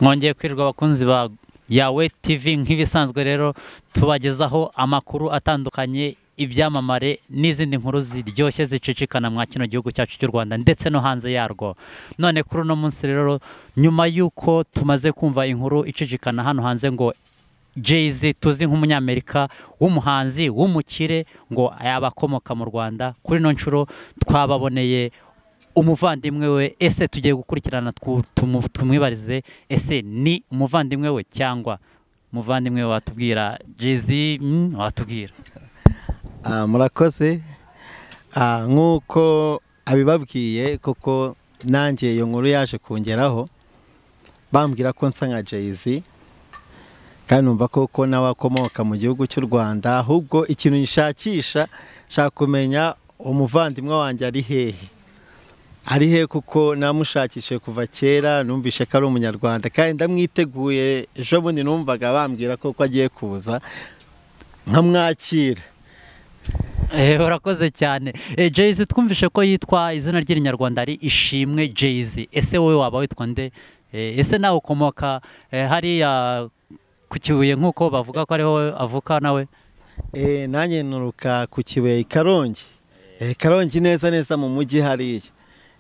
mwongeye kwirirwa abakunzi ba yawe tv nk'ibisanzwe rero tubagezaho amakuru atandukanye ibyamamare n'izindi nkuru ziryoshye zicicikana mwa kino gihugu cyacu cy'u rwanda ndetse no hanze yarwo none kuri uno munsi rero nyuma y'uko tumaze kumva inkuru icicikana hano hanze ngo jay tuzi nk'umunyamerika w'umuhanzi w'umukire ngo yabakomoka mu rwanda kuri ino nshuro twababoneye umuvandimwe we ese tugiye gukurikirana twu- tumu- tumwibarize ese ni umuvandimwe we cyangwa umuvandimwe we watubwira jay watubwira Ah, murakoze Ah, nk'uko abibabwiye koko nanjye iyo nkuru yaje kungeraho bambwira ko nsa nka jay kandi numva ko ko nawe akomoka mu gihugu cy'u rwanda ahubwo ikintu gishakisha nshaka kumenya umuvandimwe wanjye ari hehe ari he kuko namushakishije kuva kera numvishe ko ari umunyarwanda kandi ndamwiteguye ejo bundi numvaga bambwira ko ko agiye kuza nkamwakira Eh, urakoze cyane jay twumvishe ko yitwa izina ry'irinyarwanda ari ishimwe jay ese wowe waba witwa nde Eh, ese nawe ukomoka eh, hariya ku kibuye nk'uko bavuga ko ariho avuka nawe Eh, nanjye nturuka ku kibuye i karongi Eh, karongi neza neza mu mujyi hariya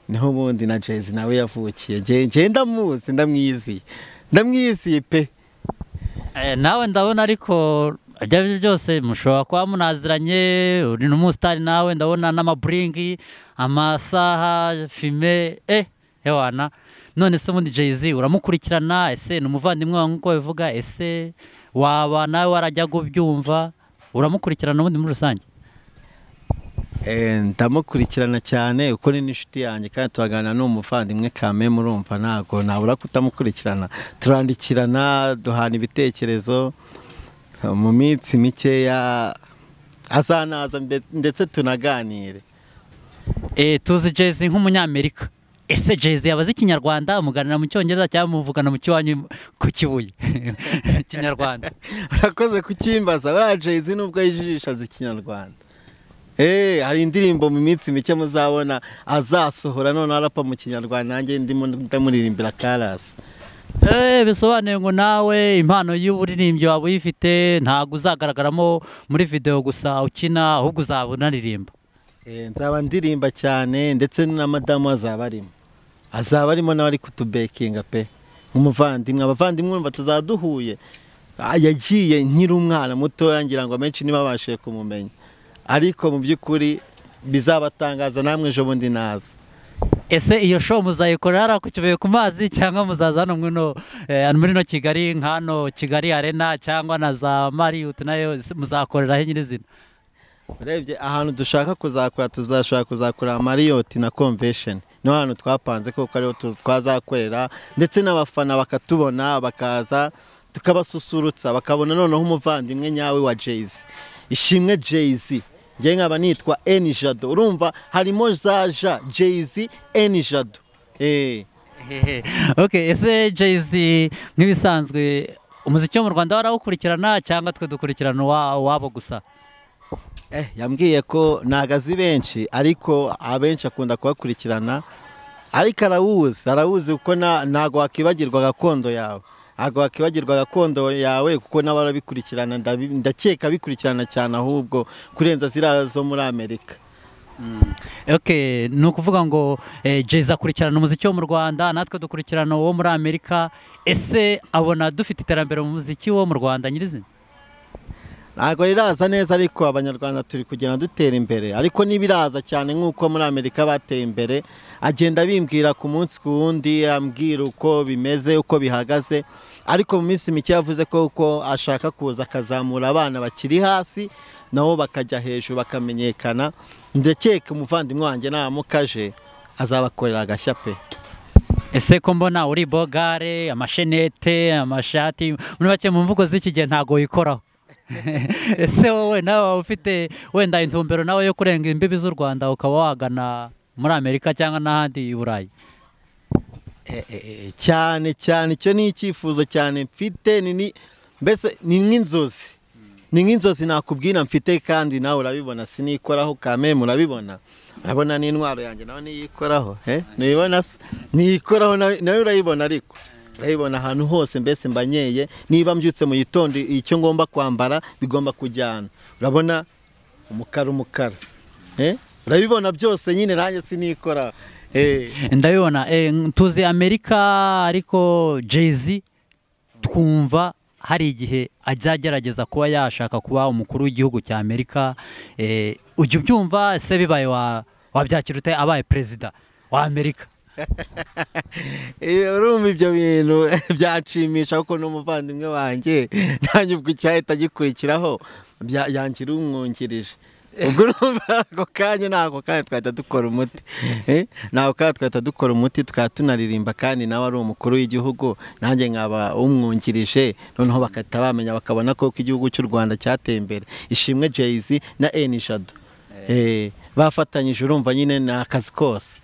niho ubundi na jezi nawe yavukiye Nge- nge ndamuzi ndamwiziye ndamwiziye pe Eh, nawe ndabona ariko ibyo ari byo byose mushobora kuba munaziranye uri n'umusitari nawe ndabona n'amaburingi amasaha fime eh hewana none se ubundi jay uramukurikirana ese ni umuvandimwe wawe nk'uko bivuga ese waba nawe warajyaga ubyumva uramukurikirana ubundi muri rusange Eh, ndamukurikirana cyane uko ni n'inshuti yanjye kandi turaganira n'umuvandimwe kame murumva ntabwo nabura kutamukurikirana turandikirana duhana ibitekerezo mu minsi mikeya azanaza mbe- ndetse tunaganire Eh, tuzi jay nk'umunyamerika ese jay yaba azi ikinyarwanda muganira mu cyongereza cyangwa muvugana mu kiwanyu ku kibuye ikinyarwanda urakoze kukimbaza buriya jayisi nubwo yijijisha azi ikinyarwanda eee hari indirimbo mu minsi mike muzabona azasohora noneho arapa mu kinyarwanda nanjye ndimo ndamuririmbira karasi Eh, bisobanuye ngo nawe impano y'uburirimbyi waba uyifite ntabwo uzagaragaramo muri video gusa ukina ahubwo uzaba unaririmba Eh, nzaba ndirimba cyane ndetse na madamu azaba arimo azaba arimo nawe ari kutubekinga pe nk'umuvandimwe abavandimwe urumva tuzaba duhuye Ah, yagiye nkiri umwana mutoya ngira ngo amenshi ntibabashije kumumenya ariko mu by'ukuri bizabatangaza namwe ejo bundi naza ese iyo show muzayikorera hariya ku kibuye ku mazi cyangwa muzaza hano mwino eh, muri no kigali nka hano kigali arena cyangwa na za mariyuti nayo ese muzakorera he nyirizina urebye ahantu dushaka kuzakora tuzashobora kuzakora mariyoti na convention niho hantu twapanze kuko ariho tu- twazakorera ndetse n'abafana bakatubona bakaza tukabasusurutsa bakabona noneho umuvandimwe nyawe wa jayz ishimwe jayz njye nkaba nitwa eni jado urumva harimo za ja jayz eni jado Eh. Hehe. okay ese jay nk'ibisanzwe umuziki wo mu rwanda warawukurikirana cyangwa twe dukurikirana uwa- uwabo gusa Eh, yambwiye ko ntago azi benshi ariko abenshi akunda kubakurikirana ariko arawuzi arawuzi kuko na- ntago wakibagirwa gakondo yawe ntago wakibagirwa gakondo yawe kuko nawe arabikurikirana ndabi- ndakeka abikurikirana cyane ahubwo kurenza ziriya zo muri amerika ok ni ukuvuga ngo eh, jayz akurikirana umuziki wo mu rwanda natwe dukurikirana uwo muri amerika ese abona dufite iterambere mu muziki wo mu rwanda nyirizina ntago riraza neza ariko abanyarwanda turi kugenda dutera imbere ariko n'ibiraza cyane nk'uko muri amerika bateye imbere agenda bimbwira ku munsi ku wundi ambwira uko bimeze uko bihagaze ariko mu minsi mike yavuze ko uko ashaka kuza akazamura abana bakiri hasi nabo bakajya hejuru bakamenyekana ndakeka umuvandimwe wanjye naramukaje azabakorera agashya pe ese ko mbona uri bogare amashenete amashati muri make mu mvugo z'iki gihe ntabwo wikoraho ese wowe nawe waba ufite wenda intumbero nawe yo kurenga imbibi z'u rwanda ukaba wagana muri amerika cyangwa n'ahandi i burayi Eh, eh, eh, cyane cyane icyo ni icyifuzo cyane mfite ni- ni- mbese ni nk'inzozi ni nk'inzozi nakubwira mfite kandi nawe urabibona sinikoraho kame murabibona urabona n'intwaro yanjye nawe niyikoraho eh? ntibibona se niyikoraho nawe nawe urayibona ariko ndabibona ahantu hose mbese mbanyeye niba mbyutse mu gitondo icyo ngomba kwambara bigomba kujyana urabona umukara umukara Eh, urabibona byose nyine nanjye sinikora Eh, ndabibona eh, tuzi amerika ariko jay twumva hari igihe ajya agerageza kuba yashaka kuba umukuru w'igihugu cya amerika eh, ujya ubyumva se bibaye wa- wabyakira ute abaye perezida wa amerika Eh, urumva ibyo bintu byanshimisha kuko n'umuvandimwe wanjye nanjye ubwo icyahita gikurikiraho bya- yangira umwungirije ubwo urumva ako kanya nako kanya twahita dukora umuti Eh, nako kanya twahita dukora umuti tukaba tunaririmba kandi nawe ari umukuru w'igihugu nanjye nkaba umwungirije noneho bagahita bamenya bakabona ko igihugu cy'u rwanda cyateye imbere ishimwe jay na eni jado Eh, bafatanyije urumva nyine ni akazi kose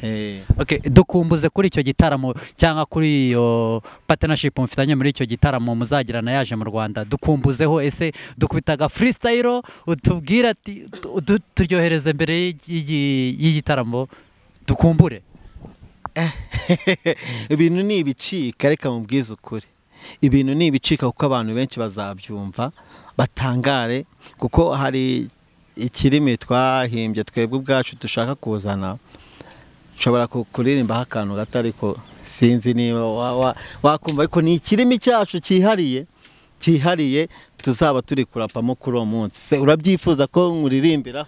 Eh. Okay, dukumbuze kuri icyo gitaramo cyangwa kuri iyo partnership mufitanye muri icyo gitaramo muzagirana yaje mu Rwanda dukumbuzeho ese dukubitaga freestyle utubwira ati tu- tu- turyohereze mbere y'igi- y'igitaramo dukumbure ibintu ni ibicika reka mubwize ukuri ibintu ni ibicika kuko abantu benshi bazabyumva batangare kuko hari ikirimi twahimbye twebwe ubwacu dushaka kuzana nshobora ku- kuririmbaho akantu gato ariko sinzi niba wa- wa- wakumva ariko ni ikirimi cyacu cyihariye cyihariye tuzaba turi kurapamo kuri uwo munsi se urabyifuza ko nkuririmbira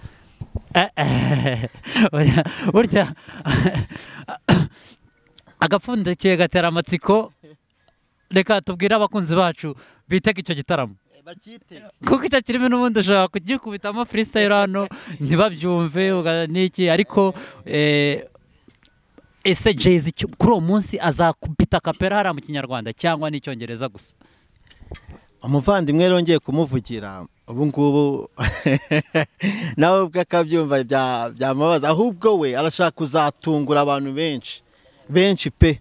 Eh, eh, burya- burya agapfundikiye gatera amatsiko reka tubwire abakunzi bacu bitega icyo gitaramo kuko icyo kirimo n'ubundi ushobora kugikubitamo freestyle hano ntibabyumve uga- n'iki ariko eh, ese jayz icyo- kuri uwo munsi azakubita kapera hariya mu kinyarwanda cyangwa n'icyongereza gusa umuvandimwe yongeye kumuvugira ubu ngubu nawe ubwo akabyumva bya- byamubaza ahubwo we arashaka kuzatungura abantu benshi benshi pe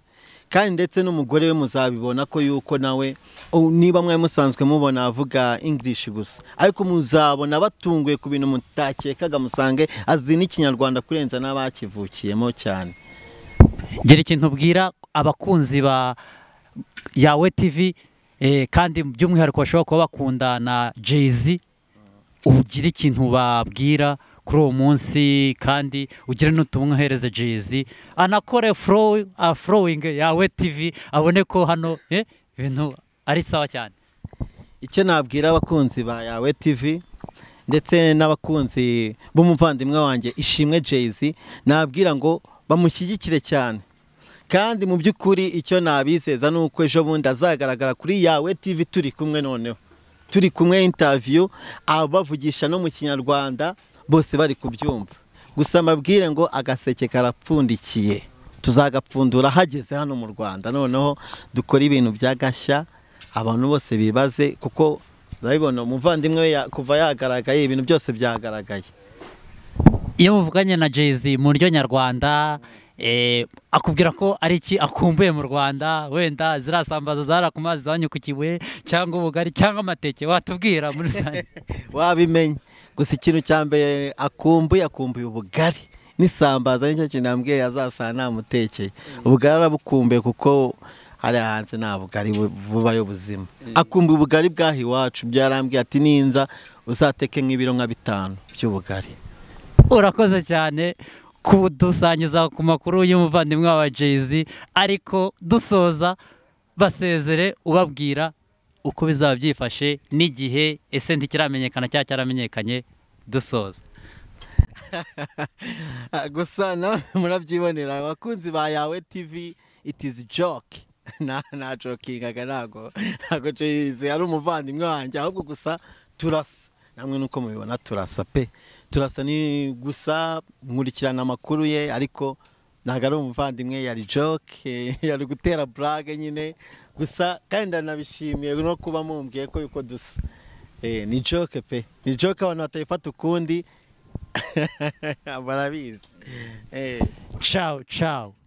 kandi ndetse n'umugore we muzabibona ko yuko nawe oh, niba mwari musanzwe mubona avuga english gusa ariko muzabona batunguye ku bintu mutakekaga musange azi n'ikinyarwanda kurenza n'abakivukiyemo cyane gira ikintu ubwira abakunzi ba yawe tv eh, kandi by'umwihariko bashobora kuba bakunda na jayz ugira ikintu babwira kuri uwo munsi kandi ugire n'utumwa uhereze jayz anakore flow- ah, flowing yawe tv abone ko hano eh, ibintu ari sawa cyane icyo nabwira abakunzi ba yawe tv ndetse n'abakunzi b'umuvandimwe wanjye ishimwe jayz nabwira ngo bamushyigikire cyane kandi mu by'ukuri icyo nabizeza ni uko ejo bundi azagaragara kuri yawe tv turi kumwe noneho turi kumwe intaviyu abavugisha no mu kinyarwanda bose bari kubyumva gusa mbabwire ngo agaseke karapfundikiye tuzagapfundura hageze hano mu rwanda noneho dukora ibintu by'agashya abantu bose bibaze kuko urabibona umuvandimwe we ya- kuva yagaragaye ibintu byose byagaragaye iyo muvuganye na jayz mu ryo nyarwanda eh, akubwira ko ari iki akumbuye mu rwanda wenda zirasambaza zara ku mazi zanyukukiwe cyangwa ubugari cyangwa amateke watubwira muri rusange wabimenye gusa ikintu cya mbere akumbuye akumbuye ubugari n'isambaza nicyo kintu yambwiye yazasanga namutekeye ubugari arabukumbuye kuko hariya hanze nta bugari bu- bubayo buzima akumbuye ubugari bw'aha iwacu byarambwiye ati ninza uzateke nk'ibiro nka bitanu by'ubugari urakoze cyane kudusangiza ku makuru y'umuvandimwe wa jayz ariko dusoza basezere ubabwira uko bizaba byifashe n'igihe ese ntikiramenyekana cyangwa cyaramenyekanye dusoza Ah, gusa nawe murabyibonera abakunzi ba yawe tv it is joke na na jokingaga ntago ntago Jay-Z ari umuvandimwe wanjye ahubwo gusa turasa namwe nuko mubibona turasa pe turasa ni gusa nkurikirana amakuru ye ariko ntago ari umuvandimwe yari joke yari gutera burage nyine gusa kandi ndanabishimiye no kuba mumbwiye ko yuko dusa Eh, ni joke pe ni joke abantu batayifata ukundi barabizi Eh. ciao ciao